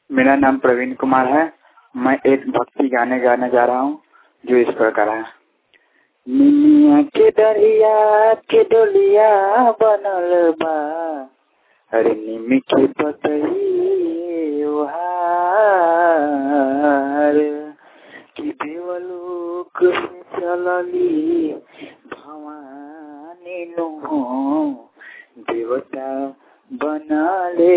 मेरा नाम प्रवीण कुमार है मैं एक भक्ति गाने गाने जा रहा हूँ जो इस प्रकार है निमिया के दरिया के डोलिया बनल बा अरे निमी के पतई ओहार कि देवलोक से चलली भवानी नु देवता बनाले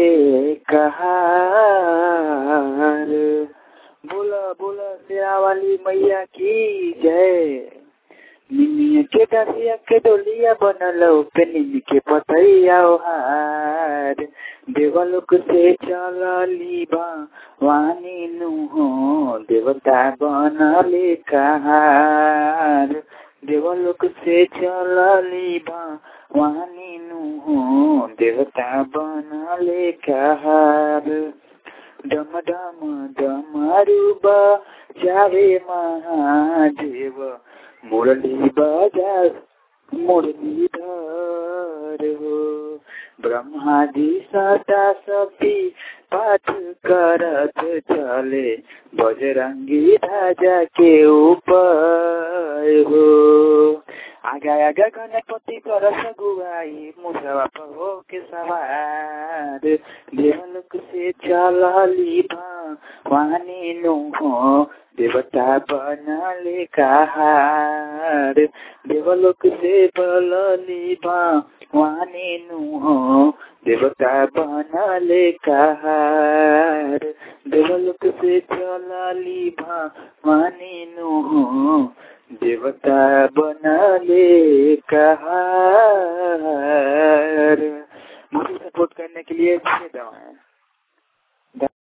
कहार बोला बोला शेरा वाली मैया की जय निमिया के डरिया के डोलिया बनल पे निमी के पतैया हार देवलोक से चलली वानी नु हो देवता बनले कहार देवलोक से चलली वानी नु हो देवता बनले कहार डम डम डमरुब जावे महादेव मुरली बजा मुरली धर हो ब्रह्मा जी सदा सती पाठ करत चले बजरंगी ध्वजा के ऊपर हो आगा आगा गणपति कर सगुआई मुसवा पर हो के सवार देवलोक से चलली वानी नु हो देवता बनले कहार देवलोक से बलली वानी नु हो देवता बनले कहार देवलोक से चलली वानी नु हो देवता बनले कहार मुझे सपोर्ट करने के लिए धन्यवाद